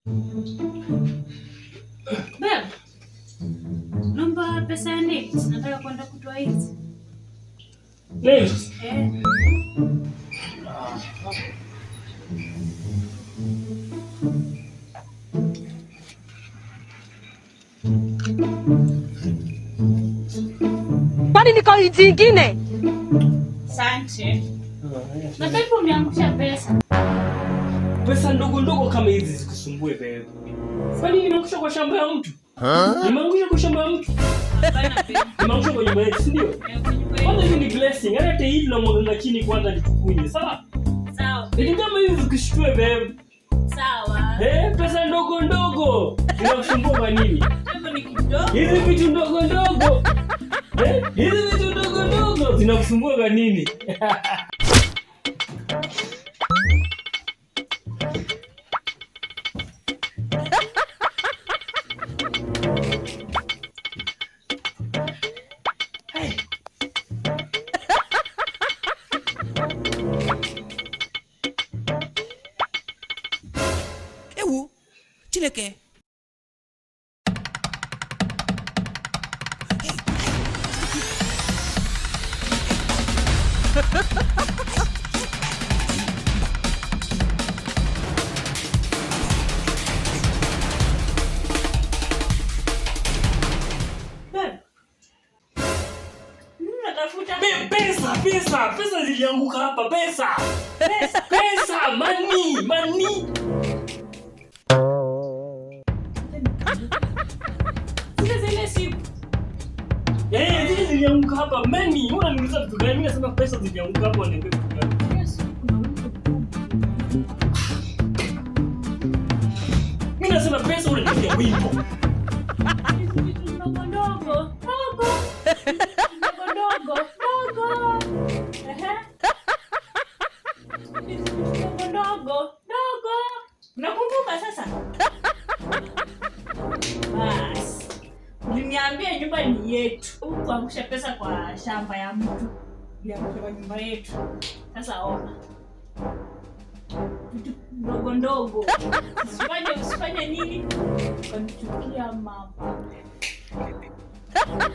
Beb, naomba pesa ya nails. Nataka kwenda kutoa hizi. Nails. Eh, Kwani niko nchi ingine? asante. Na Beb, umeangusha pesa. Pesa ndogo ndogo kama hizi zikusumbue bebe. Kwani nimeangusha kwa shamba ya mtu? Nimeangusha kwa shamba ya mtu? Hapana, Beb. Nimeangusha kwa nyumba yetu, si ndio? Eh, kwenye kweli. Kwanza hivi ni blessing. Hata hata hii tunamwaganga chini kwanza nitukunye. Sawa? Sawa, Ili kama hivi zikushtue bebe. sawa. Eh, pesa ndogo ndogo. Zinakusumbua kwa nini? Hapo ni kidogo. Hizi vitu ndogo ndogo. Eh, hizi vitu ndogo ndogo zinakusumbua kwa nini? ewu chineke Beb. Nini unatafuta? Pe- Pesa, pesa, pesa zilianguka hapa, pesa. Pesa, pesa, money, money. Zile zile siku. Eh, zile zilianguka hapa, money. Mbona niuliza vitu gani? Mimi nasema pesa zilianguka hapa, niambie vitu gani? Hiyo siku kuna mtu Mimi nasema pesa, unaniambia wimbo. Hizi vitu ndogo ndogo. Ndogo. Ndogo ndogo. Ndogo. Ehe. Hizi vitu ndogo ndogo. Ndogo. Unakumbuka sasa? Basi. Uliniambia nyumba ni yetu. Huku kuangusha pesa kwa shamba ya mtu. Uliangusha kwa nyumba yetu. Sasa ona. Vitu ndogo ndogo. Usifanye usifanye nini? Ukanichukia mama.